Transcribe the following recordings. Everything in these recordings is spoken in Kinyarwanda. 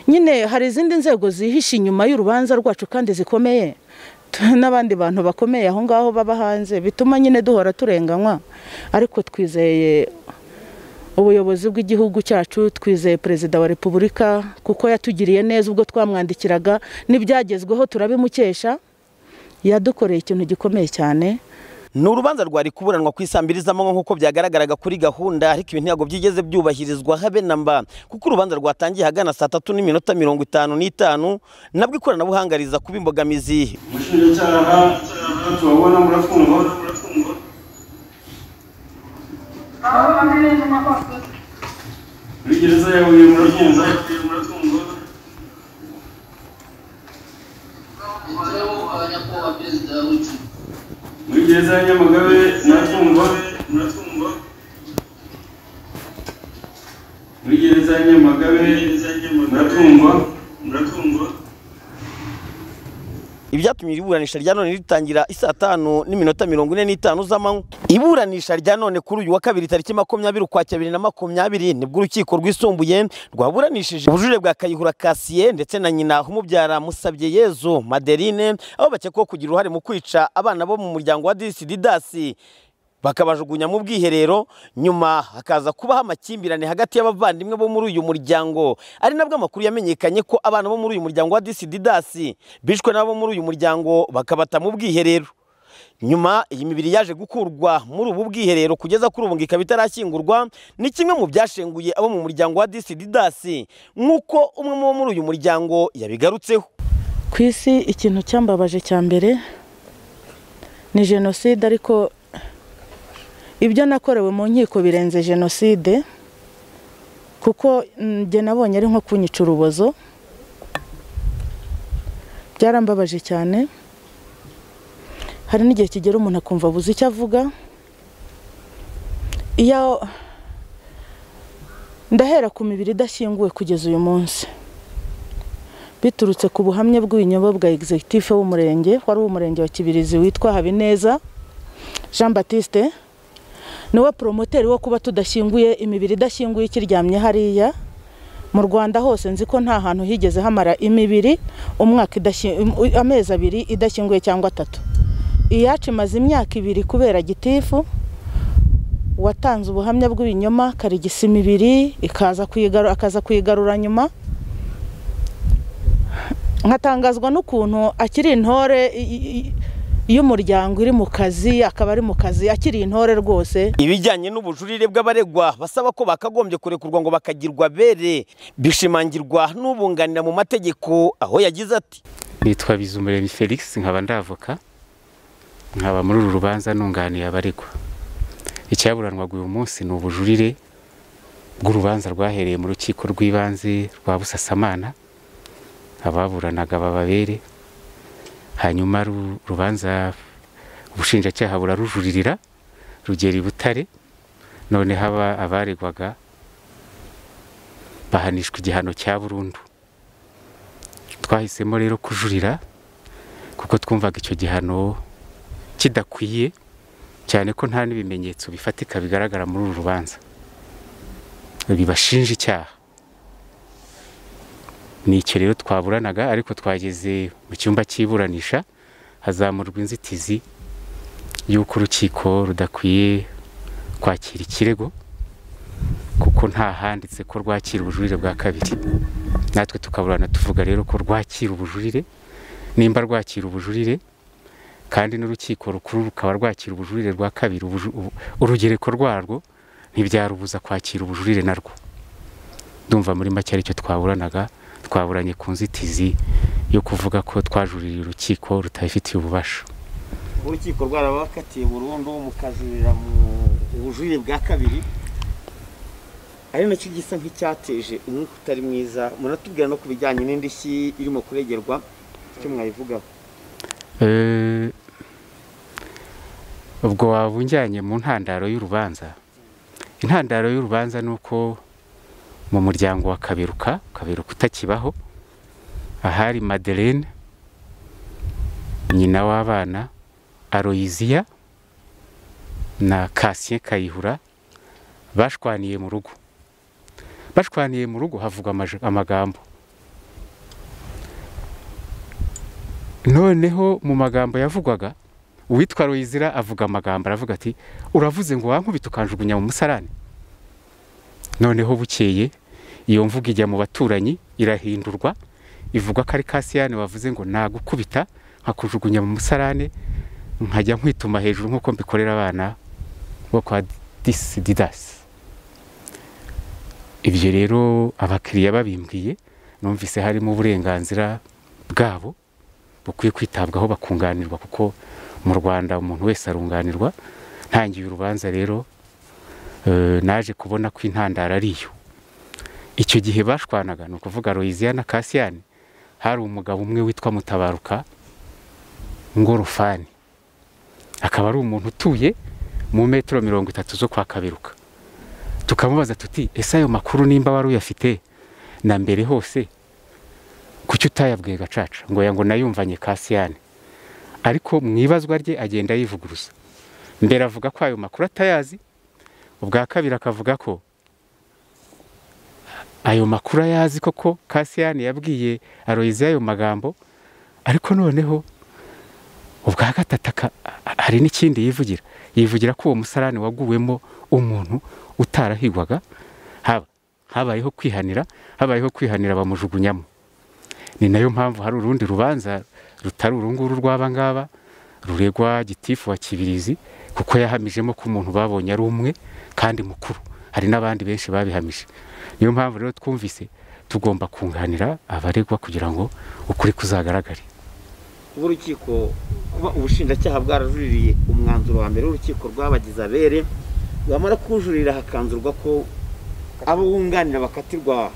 nyine hari izindi nzego zihishe inyuma y'urubanza rwacu kandi zikomeye n'abandi bantu bakomeye aho ngaho baba hanze bituma nyine duhora turenganywa ariko twizeye ubuyobozi bw'igihugu cyacu twizeye perezida wa repubulika kuko yatugiriye neza ubwo twamwandikiraga n'ibyagezweho turabimukesha yadukoreye ikintu gikomeye cyane ni urubanza rwari kuburanwa ku isambiri z'amanywa nk'uko byagaragaraga kuri gahunda ariko ibi ntabwo byigeze byubahirizwa habe na mba kuko urubanza rwatangiye ahagana saa tatu n'iminota mirongo itanu n'itanu nabwo ikoranabuhanga riza kuba imbogamizi umushinjacyaha tubabona murafungwa muri gereza ya huye murafungwa muri gereza ya nyamagabe murafungwa muri gereza ya nyamagabe muratungwa muratungwa ibyatumye iri buranisha rya none ritangira isaa tanu n'iminota mirongo ine n'itanu z'amanywa iburanisha rya none kuri uyu wa kabiri tariki makumyabiri ukwa bibiri na makumyabiri nibwo urukiko rwisumbuye rwaburanishije ubujurire bwa kayihura kasiye ndetse na nyina umubyara musabye yezu madeline aho bakekwaho kugira uruhare mu kwica abana bo mu muryango wa disi didasi bakabajugunya mu bwiherero nyuma hakaza kubaho amakimbirane hagati y'abavandimwe bo muri uyu muryango ari nabwo amakuru yamenyekanye ko abana bo muri uyu muryango wa disididasi bishwe n'abo muri uyu muryango bakabata mu bwiherero nyuma iyi mibiri yaje gukurwa muri ubu bwiherero kugeza kuri ubu ngo ikaba itarashyingurwa ni kimwe mu byashenguye abo mu muryango wa disididasi nk'uko umwe mu bo muri uyu muryango yabigarutseho ku isi ikintu cyambabaje cya mbere ni jenoside ariko ibyo nakorewe mu nkiko birenze jenoside kuko njye nabonye ari nko kunyica urubozo byarambabaje cyane hari n'igihe kigera umuntu akumva abuze icyo avuga iyo ndahera ku mibiri idashyinguwe kugeza uyu munsi biturutse ku buhamya bw'ibinyobwa bwa egizegitifu w'umurenge wari uw'umurenge wa kibirizi witwa habineza jean batiste niwe poromoteri wo kuba tudashyinguye imibiri idashyinguye ikiryamye hariya mu rwanda hose nzi ko nta hantu higeze hamara imibiri umwaka amezi abiri idashyinguye cyangwa atatu iyacu imaze imyaka ibiri kubera gitifu watanze ubuhamya bw'ibinyoma karigisa imibiri akaza kuyigarura nyuma nkatangazwa n'ukuntu akiri intore iyo umuryango iri mu kazi akaba ari mu kazi akiri intore rwose ibijyanye n'ubujurire bw'abaregwa basaba ko bakagombye kurekurwa ngo bakagirwa bere bishimangirwa n'ubunganira mu mategeko aho yagize ati nitwa bizumuremyi felix nkaba ndavoka nkaba muri uru rubanza nunganiye abaregwa icyaburanwaga uyu munsi ni ubujurire bw'urubanza rwahereye mu rukiko rw'ibanze rwa busasamana ababuranaga bababere hanyuma urubanza ubushinjacyaha burarujuririra rugera i butare noneho aba abaregwaga bahanishwa igihano cya burundu twahisemo rero kujurira kuko twumvaga icyo gihano kidakwiye cyane ko nta n'ibimenyetso bifatika bigaragara muri uru rubanza bibashinja icyaha ni icyo rero twaburanaga ariko twageze mu cyumba cy'iburanisha hazamurwa inzitizi y'uko urukiko rudakwiye kwakira ikirego kuko nta handitse ko rwakira ubujurire bwa kabiri natwe tukaburana tuvuga rero ko rwakira ubujurire nimba rwakira ubujurire kandi n'urukiko rukuru rukaba rwakira ubujurire rwa kabiri urugereko rwarwo ntibyarubuza kwakira ubujurire narwo ndumva muri make aricyo twaburanaga twaburanye ku nzitizi yo kuvuga ko twajuririye urukiko rutabifitiye ububasha urukiko rwarabakatiye burundu mukajurira mu bujurire bwa kabiri ari nacyo gisa nk'icyateje umwuka utari mwiza muratubwira no ku bijyanye n'indishyi irimo kuregerwa icyo mwayivugaho ubwo waba unjyanye mu ntandaro y'urubanza intandaro y'urubanza ni uko mu muryango wa kaberuka kaberuka utakibaho ahari madeleine nyina w'abana aroyiziya na kasiye kayihura bashwaniye mu rugo bashwaniye mu rugo havugwa amagambo noneho mu magambo yavugwaga uwitwa ruyizira avuga amagambo aravuga ati uravuze ngo wankubita ukanjugunya mu musarani noneho bukeye iyo mvuga ijya mu baturanyi irahindurwa ivugwa ko ari kasiyani wavuze ngo nagukubita nkakujugunya mu musarane nkajya nkwituma hejuru nk'uko mbikorera abana bo kwa disididasi ibyo rero abakiriya babimbwiye numvise harimo uburenganzira bwabo bukwiye kwitabwaho bakunganirwa kuko mu rwanda umuntu wese arunganirwa ntangiye urubanza rero eh, naje kubona ko intandaro ari iyo icyo gihe bashwanaga ni ukuvuga royiziya na kasiyani hari umugabo umwe witwa mutabaruka ngorofani akaba ari umuntu utuye mu metero mirongo itatu zo kwa kaberuka tukamubaza tuti ese ayo makuru nimba wari uyafite na mbere hose kuki utayabwiye gacaca ngo ya ngo nayumvanye kasiyani ariko mu ibazwa rye agenda yivuguruza mbere avuga ko ayo makuru atayazi ubwa kabiri akavuga ko ayo makuru ayazi koko kasiyani yabwiye aroyize ayo magambo ariko noneho ubwa gatatu aka- hari n'ikindi yivugira yivugira ko uwo musarani waguwemo umuntu utarahigwaga haba habayeho kwihanira habayeho kwihanira bamujugunyamo ni nayo mpamvu hari urundi rubanza rutari uru nguru rw'aba ngaba ruregwa gitifu wa kibirizi kuko yahamijemo ko umuntu babonye ari umwe kandi mukuru hari n'abandi benshi babihamije niyo mpamvu rero twumvise tugomba kunganira abaregwa kugira ngo ukuri kuzagaragare b'urukiko kuba ubushinjacyaha bwarajuririye umwanzuro wa mbere w'urukiko rwabagize abere bwamara kuwujurira hakanzurwa ko abo bunganira bakatirwa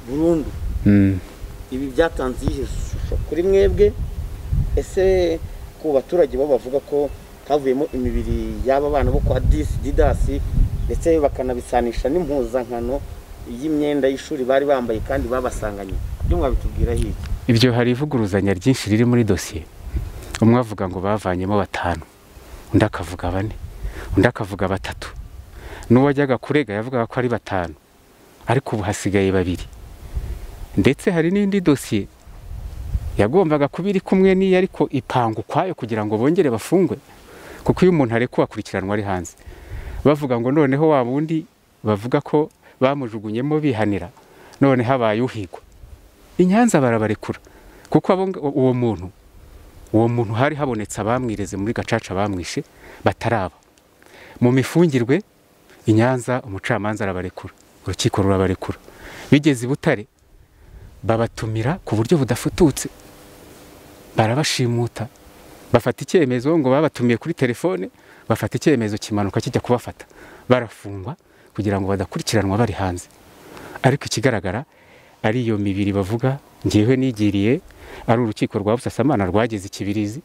burundu ibi byatanze iyihe shusho kuri mwebwe ese ku baturage bo bavuga ko havuyemo imibiri y'aba bana bo kwa disi didasi ndetse bakanabisanisha n'impuzankano y'imyenda y'ishuri bari bambaye kandi babasanganye ibyo mwabitubwiraho iki ibyo hari ivuguruzanya ryinshi riri muri dosiye umwe avuga ngo bavanyemo batanu undi akavuga bane undi akavuga batatu n'uwajyaga kurega yavugaga ko ari batanu ariko ubu hasigaye babiri ndetse hari n'indi dosiye yagombaga kuba iri kumwe n'iyo ariko ipanga ukwayo kugira ngo bongere bafungwe kuko iyo umuntu arekuwe akurikiranwa ari hanze bavuga ngo noneho wa wundi bavuga ko bamujugunyemo bihanira none habaye uhigwa i Nyanza barabarekura kuko abo nga- uwo muntu uwo muntu hari habonetse abamwireze muri gacaca bamwishe bataraba mu mifungirwe i Nyanza umucamanza arabarekura urukiko rurabarekura bigeze i butare babatumira ku buryo budafututse barabashimuta bafata icyemezo ngo babatumiye kuri telefone bafata icyemezo kimanuka kijya kubafata barafungwa kugira ngo badakurikiranwa bari hanze ariko ikigaragara ari iyo mibiri bavuga ngewe nigiriye ari urukiko rwa busasamana rwageze ikibirizi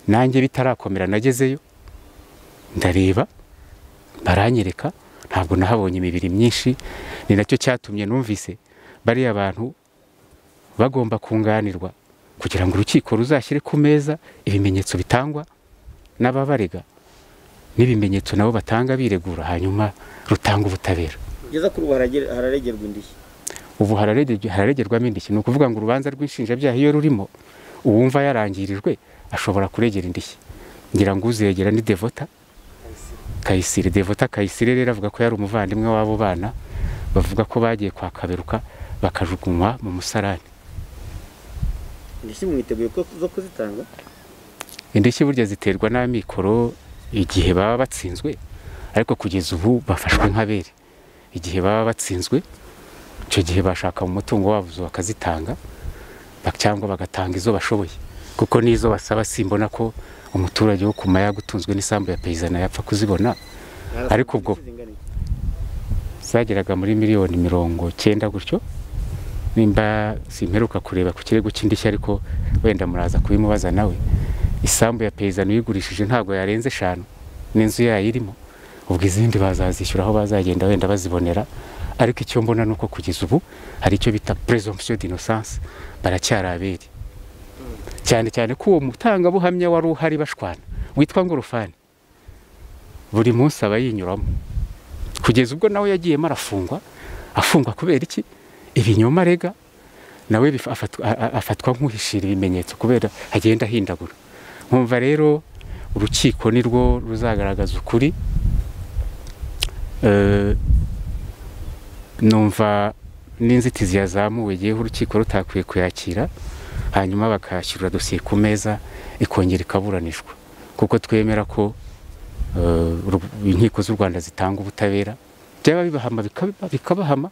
nanjye bitarakomera nagezeyo ndareba baranyereka ntabwo nahabonye imibiri myinshi ni nacyo cyatumye numvise bariya bantu bagomba kunganirwa kugira ngo urukiko ruzashyire ku meza ibimenyetso bitangwa n'ababarega n'ibimenyetso nabo batanga biregura hanyuma rutanga ubutabera kugeza kuri ubu haragere- hararegerwa indishyi ubu hararegerwa- hararegerwamo indishyi ni ukuvuga ngo urubanza rw'inshinjabyaha iyo rurimo uwumva yarangirijwe ashobora kuregera indishyi ngira ngo uzegera ni devota kayisire devota kayisire rero avuga ko yari umuvandimwe w'abo bana bavuga ko bagiye kwa kaberuka bakajugunywa mu musarani indishyi mwiteguye ko zo kuzitanga indishyi burya ziterwa n'amikoro igihe baba batsinzwe ariko kugeza ubu bafashwe nk'abere igihe baba batsinzwe icyo gihe bashaka mu mutungo wabo bakazitanga ba- cyangwa bagatanga izo bashoboye kuko n'izo basaba simbona ko umuturage wo ku mayaga utunzwe n'isambu ya peyizana yapfa kuzibona Ariko ubwo- Indishyi zingana iki? zageraga muri miliyoni mirongo cyenda gutyo nimba simperuka kureba ku kirego cy'indishyi ariko wenda muraza kubimubaza nawe isambu ya peyizani uyigurishije ntabwo yarenze eshanu n'inzu yayo irimo ubwo izindi bazazishyura aho bazagenda wenda bazibonera ariko icyo mbona ni uko kugeza ubu hari icyo bita presumption d'innocence baracyari abere cyane cyane ko uwo mutangabuhamya wari uhari bashwana witwa ngorofani buri munsi aba yinyuramo kugeza ubwo nawe yagiyemo arafungwa afungwa kubera iki ibinyoma arega nawe bif- afatwa- a- a- afatwa nk'uhishira ibimenyetso kubera agenda ahindagura nkumva rero urukiko ni rwo ruzagaragaza ukuri Eh, numva n'inzitizi yazamuwe yewe urukiko rutakwiye kuyakira hanyuma bakashyirira dosiye ku meza ikongera ikaburanishwa kuko twemera ko eh, ru- inkiko z'u rwanda zitanga ubutabera byaba bibahama bikaba- bikabahama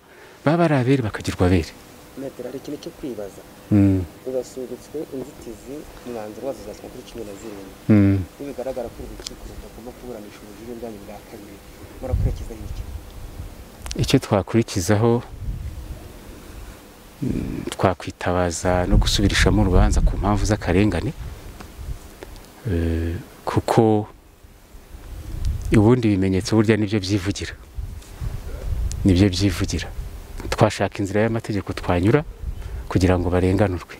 baba ari abere bakagirwa abere metero hari ikintu cyo kwibaza Mm, urasubitswe inzitizi umwanzuro wazo uzashyirwa kuri cumi na zirindwi mm. iyo bigaragara ko uru rukiko rudagomba kuburanisha ubujurire bwanyu bwa kabiri murakurikizaho iki icyo twakurikizaho mm, twakwitabaza no gusubirishamo urubanza ku mpamvu z'akarengane Eh, kuko ubundi ibimenyetso burya nibyo byivugira nibyo byivugira twashaka inzira y'amategeko twanyura kugira ngo barenganurwe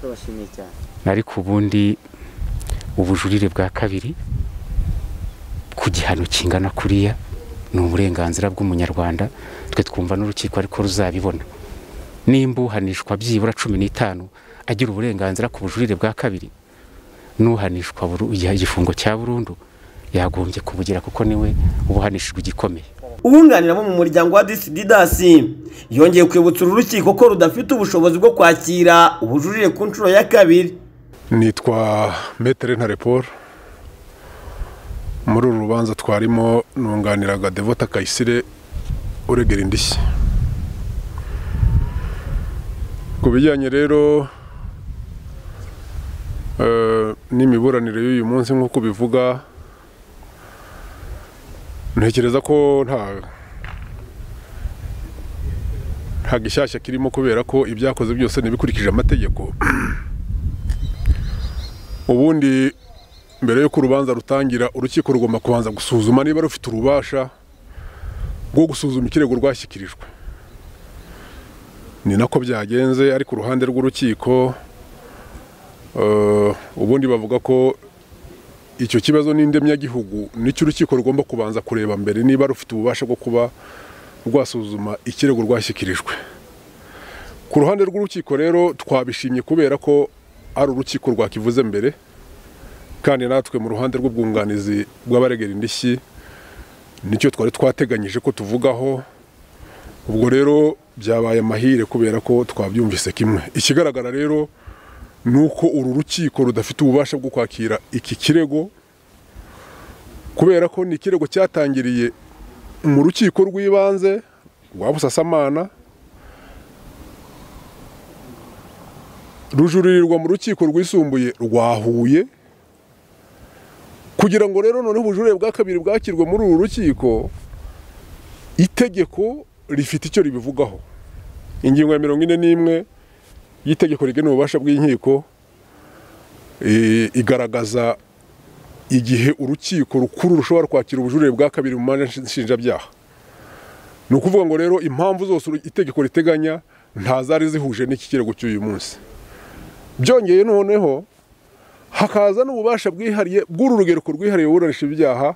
turabashimiye cyane ariko ubundi ubujurire bwa kabiri ku gihano kingana kuriya ni uburenganzira bw'umunyarwanda twe twumva n'urukiko ariko ruzabibona nimba uhanishwa byibura cumi n'itanu agira uburenganzira ku bujurire bwa kabiri n'uhanishwa buru- igihe- igifungo cya burundu yagombye kubugira kuko niwe uba uhanishijwe igikomeye umwunganira bo mu muryango wa disididasi yongeye kwibutsa uru rukiko ko rudafite ubushobozi bwo kwakira ubujurire ku nshuro ya kabiri nitwa metere ntare paul muri uru rubanza twarimo nunganiraga devota kayisire uregera indishyi ku bijyanye rero eh, n'imiburanire y'uyu munsi nk'uko bivuga ntekereza ko nta nta gishyashya kirimo kubera ko ibyakoze byose ntibikurikije amategeko ubundi mbere y'uko urubanza rutangira urukiko rugomba kubanza gusuzuma niba rufite ububasha bwo gusuzuma ikirego rwashyikirijwe ni nako byagenze ariko uruhande rw'urukiko eh, ubundi bavuga ko icyo kibazo n'indemyagihugu nicyo urukiko rugomba kubanza kureba mbere niba rufite ububasha bwo kuba rwasuzuma ikirego rwashyikirijwe ku ruhande rw'urukiko rero twabishimye kubera ko ari urukiko rwakivuze mbere kandi natwe mu ruhande rw'ubwunganizi bw'abaregera indishyi nicyo twari twateganyije ko tuvugaho ubwo rero byabaye amahire kubera ko twabyumvise kimwe ikigaragara rero ni uko uru rukiko rudafite ububasha bwo kwakira iki kirego kubera ko ni ikirego cyatangiriye mu rukiko rw'ibanze rwa busasamana rujuririrwa mu rukiko rwisumbuye rwa Huye kugira ngo rero noneho ubujurire bwa kabiri bwakirwe muri uru rukiko itegeko rifite icyo ribivugaho ingingo ya mirongo ine n'imwe y'itegeko rigena ububasha bw'inkiko eh, igaragaza igihe urukiko rukuru rushobora kwakira ubujurire bwa kabiri mu manza nshinjabyaha ni ukuvuga ngo rero impamvu zose uru- itegeko riteganya ntazari zihuje n'iki kirego cy'uyu munsi byongeye noneho hakaza n'ububasha bwihariye bw'uru rugereko rwihariye buranisha ibyaha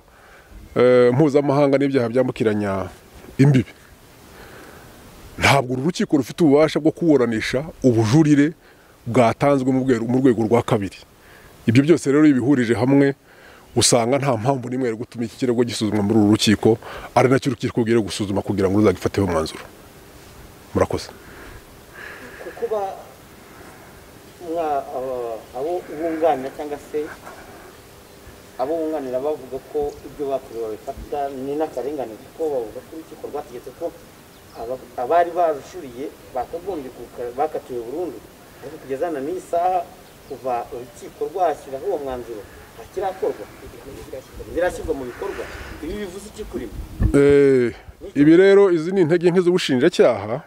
eh, mpuzamahanga n'ibyaha byambukiranya imbibi ntabwo uru rukiko rufite ububasha bwo kuburanisha ubujurire bwatanzwe mu rwego- mu rwego rwa kabiri ibyo byose rero iyo bihurije hamwe usanga nta mpamvu n'imwe yo gutuma iki kirego gisuzumwa muri uru rukiko ari nacyo urukiko rwiriye gusuzuma kugira ngo ruzagifateho umwanzuro murakoze kuba mwa- aba- abo bunganira cyangwa se abo bunganira bavuga ko ibyo bakorewe babifata ni n'akarengane kuko bavuga ko urukiko rwategetse ko aba- abari barujuriye bakagombye kuka- bakatiwe burundu ariko kugeza na n'iyi saha kuva urukiko rwashyiraho uwo mwanzuro ntakirakorwa birashyirwa mu bikorwa ibi bivuze iki kuri mwe Eh, ibi rero izi ni intege nke z'ubushinjacyaha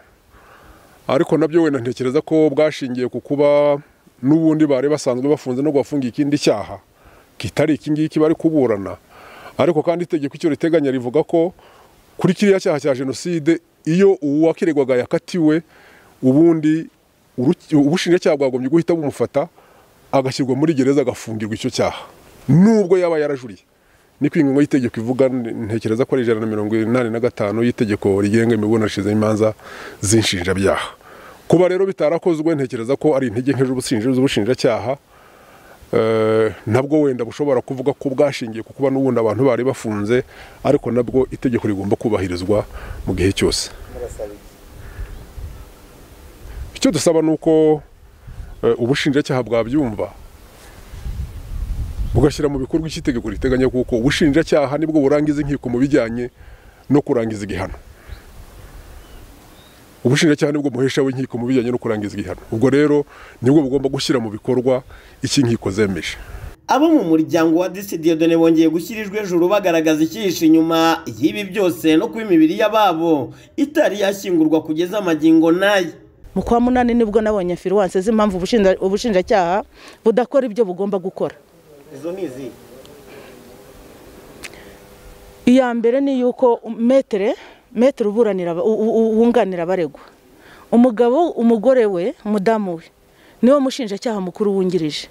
ariko nabyo wenda ntekereza ko bwashingiye ku kuba n'ubundi bari basanzwe bafunze no gufunga ikindi cyaha kitari iki ngiki bari kuburana ariko kandi itegeko icyo riteganya rivuga ko kuri kiriya cyaha cya jenoside iyo uwakiregwaga yakatiwe ubundi uruki- ubushinjacyaha bwagombye guhita bumufata agashyirwa muri gereza agafungirwa icyo cyaha nubwo yaba yarajuriye niko ingingo y'itegeko ivuga ntekereza ko ari ijana na mirongo inani na gatanu y'itegeko rigenga imiburanishirize y'imanza z'inshinjabyaha kuba rero bitarakozwe ntekereza ko ari intege nke z'ubusinzi- z'ubushinjacyaha Eh, nabwo wenda bushobora kuvuga ko bwashingiye ku kuba n'ubundi abantu bari bafunze ariko nabwo itegeko rigomba kubahirizwa mu gihe cyose icyo dusaba ni uko eh, ubushinjacyaha bwabyumva bugashyira mu bikorwa icyo itegeko riteganya kuko ubushinjacyaha nibwo burangiza inkiko mu bijyanye no kurangiza igihano ubushinjacyaha nibwo muhesha w'inkiko mu bijyanye no kurangiza igihano ubwo rero nibwo bugomba gushyira mu bikorwa icyo inkiko zemeje abo mu muryango wa disi diyodone bongeye gushyirijwe ejuru bagaragaza icyihishe inyuma y'ibi byose no kuba imibiri y'ababo itari yashyingurwa kugeza amagingo n'aya mu kwa munani nibwo nabonye firuwanse z'impamvu ubushinja- ubushinjacyaha budakora ibyo bugomba gukora izo ni izihe iya mbere ni yuko metere metere uburanira aba- u- u- wunganira abaregwa umugabo umugore we umudamu we niwe mushinjacyaha mukuru wungirije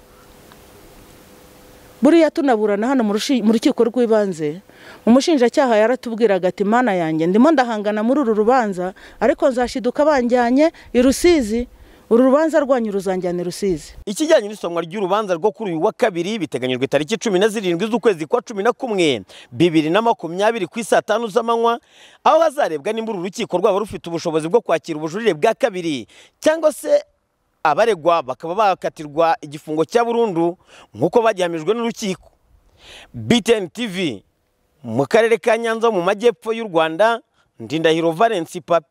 buriya tunaburana hano mu rushi- mu rukiko rw'ibanze umushinjacyaha yaratubwiraga ati mana yanjye ndimo ndahangana muri uru rubanza ariko nzashiduka banjyanye i rusizi uru rubanza rwanyu ruzanjyana i rusizi ikijyanye n'isomwa ry'urubanza rwo kuri uyu wa kabiri biteganyijwe tariki cumi na zirindwi z'ukwezi kwa cumi na kumwe bibiri na makumyabiri ku isaa tanu z'amanywa aho hazarebwa nimba uru rukiko rwaba rufite ubushobozi bwo kwakira ubujurire bwa kabiri cyangwa se abaregwa bakaba bakatirwa igifungo cya burundu nk'uko bagihamijwe n'urukiko BTN TV mu karere ka Nyanza mu majyepfo y'u Rwanda Ndindahiro Valence Papi